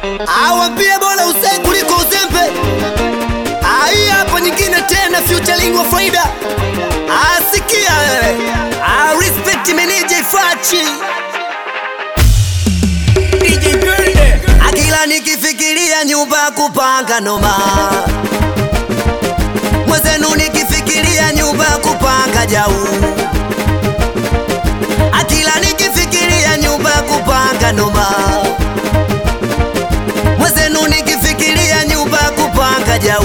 awambie bora usai kuliko uzembe. Ai, hapo nyingine tena featuring wa faida. Asikia wewe. Ah, respect meneja Fachi. Akila nikifikiria nyumba ya kupanga noma, mwezenu nikifikiria nyumba ya kupanga jau, akila nikifikiria nyumba ya kupanga noma, mwezenu nikifikiria nyumba ya kupanga jau.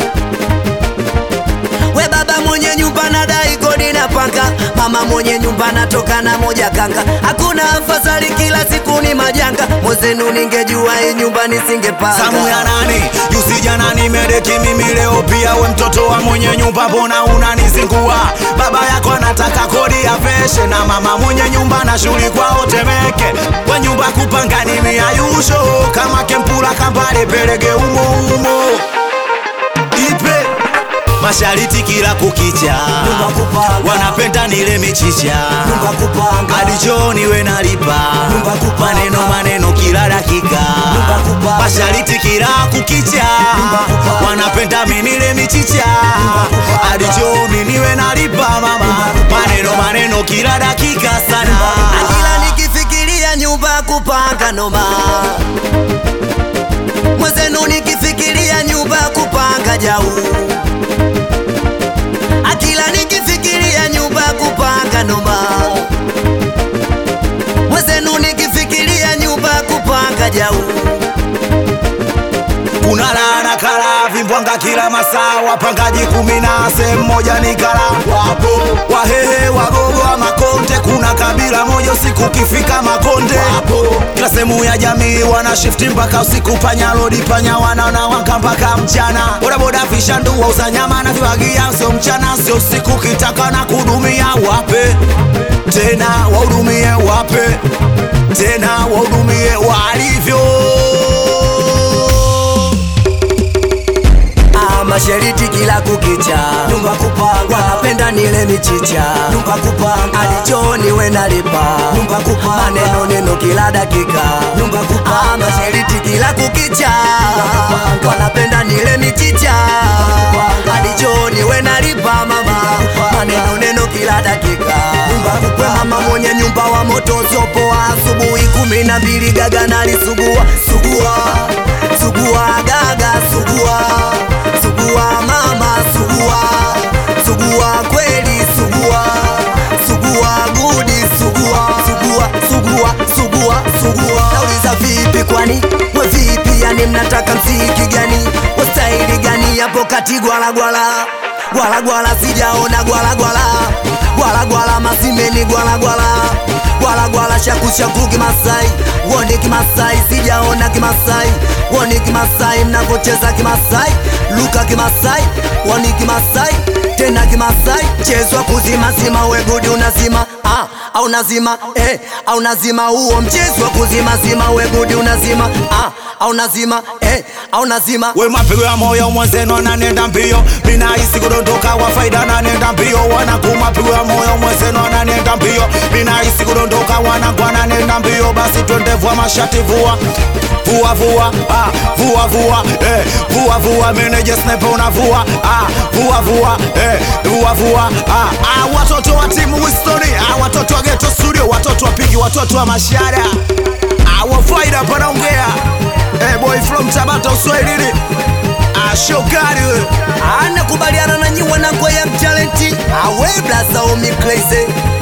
We baba mwenye nyumba nadai kodi na panga, mama mwenye nyumba natoka na moja kanga, hakuna afadhali, kila siku ni majanga. Mwezenu ningejua hii nyumba nisingepanga. Samu ya nani? Juzi jana nimedeki mimi, leo pia we mtoto wa mwenye nyumba, mbona unanizingua? Baba yako anataka kodi ya peshe na mama mwenye nyumba na shughuli kwao Temeke. We nyumba kupanga ni miayusho kama kempula kambale pelege umo umo ipe mashariti kila kukicha, Nyumba kupanga. wanapenda nile michicha Nyumba kupanga. hadi jioni we nalipa Nyumba kupanga. maneno maneno kila dakika Nyumba kupanga. mashariti kila kukicha kupanga. wanapenda minile michicha kupanga. hadi jioni niwe nalipa mama maneno maneno kila dakika sana Akila nikifikiria nyumba ya kupanga noma, mwezenu nikifikiria nyumba ya kupanga jau, akila nikifikiria nyumba ya kupanga noma, mwezenu nikifikiria nyumba ya kupanga jau. kuna laana kala vimbwanga kila masaa wapangaji kumi na sehemu moja ni kala wapo wahehe wagogo wa makonde kuna kabila moja usiku ukifika makonde wapo kila sehemu ya jamii wana shifti mpaka usiku panya lodi panya wanaona wanga mpaka mchana bodaboda vishandu wauza nyama na viwagia sio mchana sio usiku kitaka na kudumia wape tena wahudumie wape tena wahudumie walivyo Ah, mashariti kila kukicha, nyumba kupanga, wanapenda nile michicha, nyumba kupanga, hadi jioni we nalipa, nyumba kupanga, maneno neno kila dakika, nyumba kupanga, ah, mashariti kila kukicha, wanapenda nile michicha, hadi jioni we nalipa mama, maneno neno kila dakika, nyumba kupanga, mama mwenye nyumba wa moto sopoa, asubuhi kumi na mbili gaga nalisugua, sugua, sugua gaga, sugua sugua mama sugua sugua kweli sugua sugua gudi sugua sugua sugua sugua sugua nauliza vipi kwani mwe vipi yani mnataka mziki gani wastaili gani hapo kati gwalagwala gwalagwala sijaona gwalagwala gwalagwala masimeni gwalagwala gwalagwala shakushaku kimasai woni kimasai sijaona kimasai woni kimasai mnavocheza kimasai luka kimasai woni kimasai tena kimasai chezwa kuzimazima wegudi unazima ah, au nazima eh, au nazima huo mchezo wa kuzimazima wegudi unazima ah, au nazima eh, au nazima we mapigo ya moyo mwenzenu ananenda mbio minahisi kudondoka wa faida ananenda mbio wanaku mapigo ya moyo mwenzenu ananenda mbio minahisi kudondoka wanangu ananenda mbio basi twende vua mashati vua vua vua ah, vua vua eh, vua vua meneja sniper unavua ah, vua vua eh, vua vua ah, ah, watoto wa timu Wistoni ah, watoto wa Ghetto Studio watoto wa Pigi watoto wa Mashara ah, wa faida panaongea eh, boy from Tabata Uswahilini ah, shokari wewe anakubaliana na nyi wanangu ya mtalenti awe blaza omi crazy